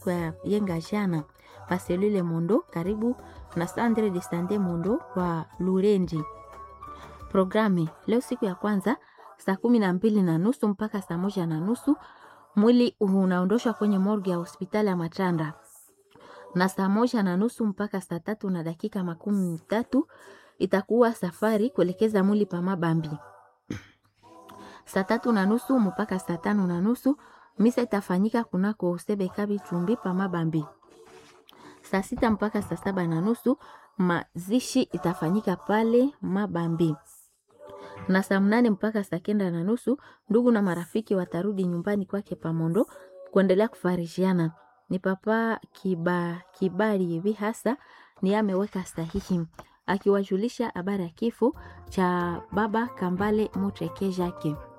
kwa yenga jana paselule Mondo karibu na Sandre de Sande Mondo kwa Lurendi. Programi leo siku ya kwanza saa kumi na mbili na nusu mpaka saa moja na nusu mwili unaondoshwa kwenye morgue ya hospitali ya Matanda, na saa moja na nusu mpaka saa tatu na dakika makumi tatu itakuwa safari kuelekeza mwili pa Mabambi. Saa tatu na nusu mpaka saa tano na nusu misa itafanyika kunako Sebeka Bitumbi pa Mabambi. Saa sita mpaka saa saba na nusu mazishi itafanyika pale Mabambi na saa mnane mpaka saa kenda na nusu ndugu na marafiki watarudi nyumbani kwake Pamondo kuendelea kufarishiana. Ni papa kiba, kibali hivi hasa ni ameweka sahihi akiwajulisha habari ya kifo cha baba Kambale Muteke Jake.